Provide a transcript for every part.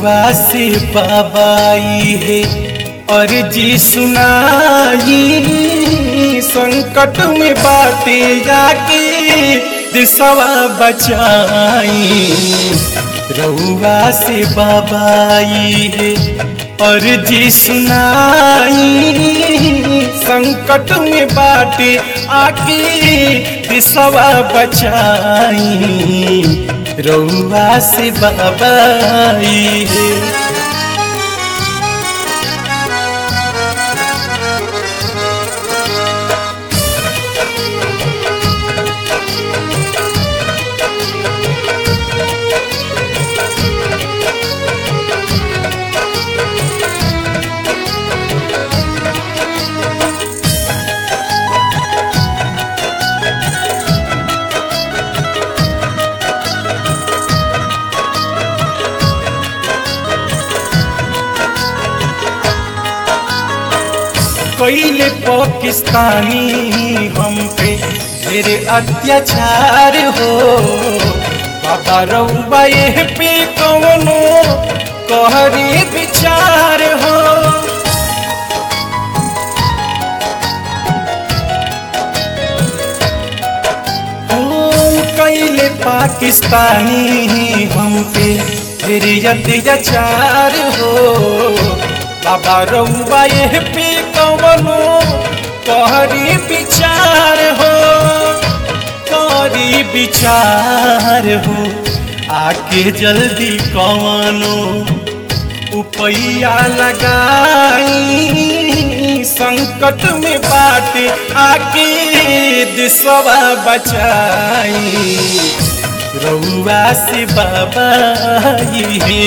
रउआ से बाबाई है अर्जी सुनाई संकट में बाटे जाके दिशवा बचाई रउआ से बाबाई है अर्जी सुनाई संकट में बाटे आके दिशवा बचाई रउआ से बाबाई है कैले पाकिस्तानी हम पे ढेरे अत्याचार हो बाबा रउबा ये पे कवनो कहरी विचार हो कैले पाकिस्तानी हम पे ढेरे अत्याचार हो बाबा रउबा ये पे कवनो कहरी विचार हो करी विचार हो आके जल्दी कवनो उपैया लगाई संकट में बाटे आके दिशवा बचाई रउआ से बाबा है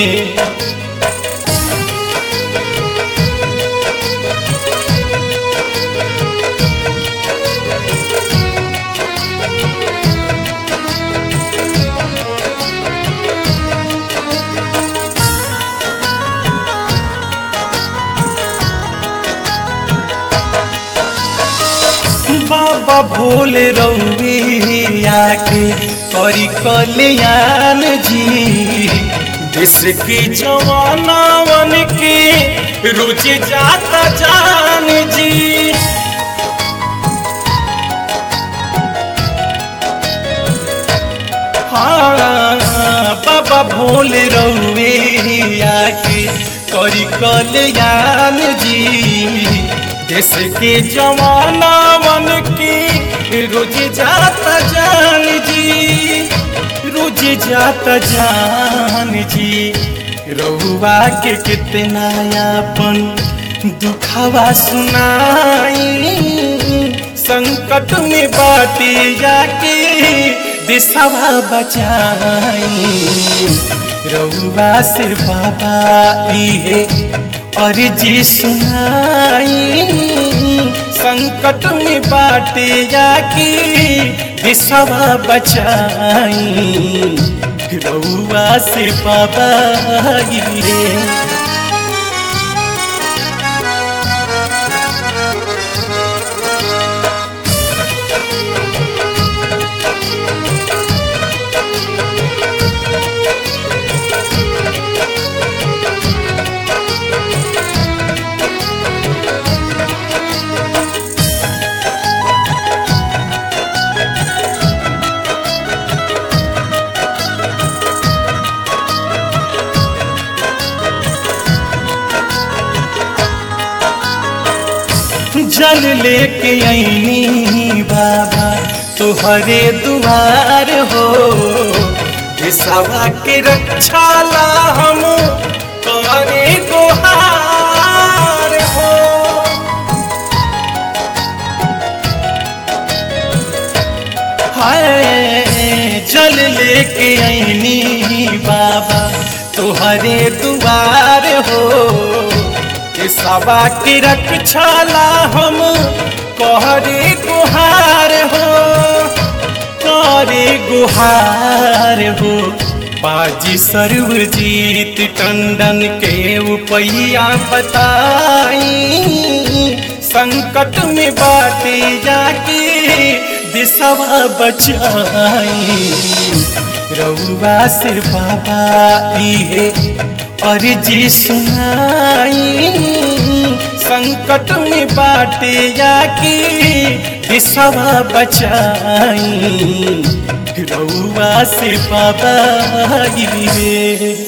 बाबा भोले रउिया के करी कल्याण जी देश की जवानावन के रुच जाता जान जी हाँ बाबा भोले रउिया के करी कल्याण जी देश के जवाना मन की रोज जाता जान जी रोज जाता जान जी रहुआ के कितना यापन दुखावा सुनाई संकट में बाटी जाके दिशवा बचाई रउआ से बाबा है और जी सुनाई संकट में बाटे जाके दिशवा बचाई रउआ से बाबा गिरे जल लेके आईनी बाबा तुहरे दुआर हो सवा के रक्षा ला हम करे गुहार हो हाय जल लेके आईनी बाबा तुहरे दुआर हो सवा के रक्षाला हम कहरे गुहार हो करे गुहार हो पाजी सर्वजीत टंडन के उपैया बताई संकट में बाटे जाके दिशवा बचाई रउआ से बाबा है अर्जी सुनाई संकट में बाटे जाके दिशवा बचाई रउआ से बाबा रे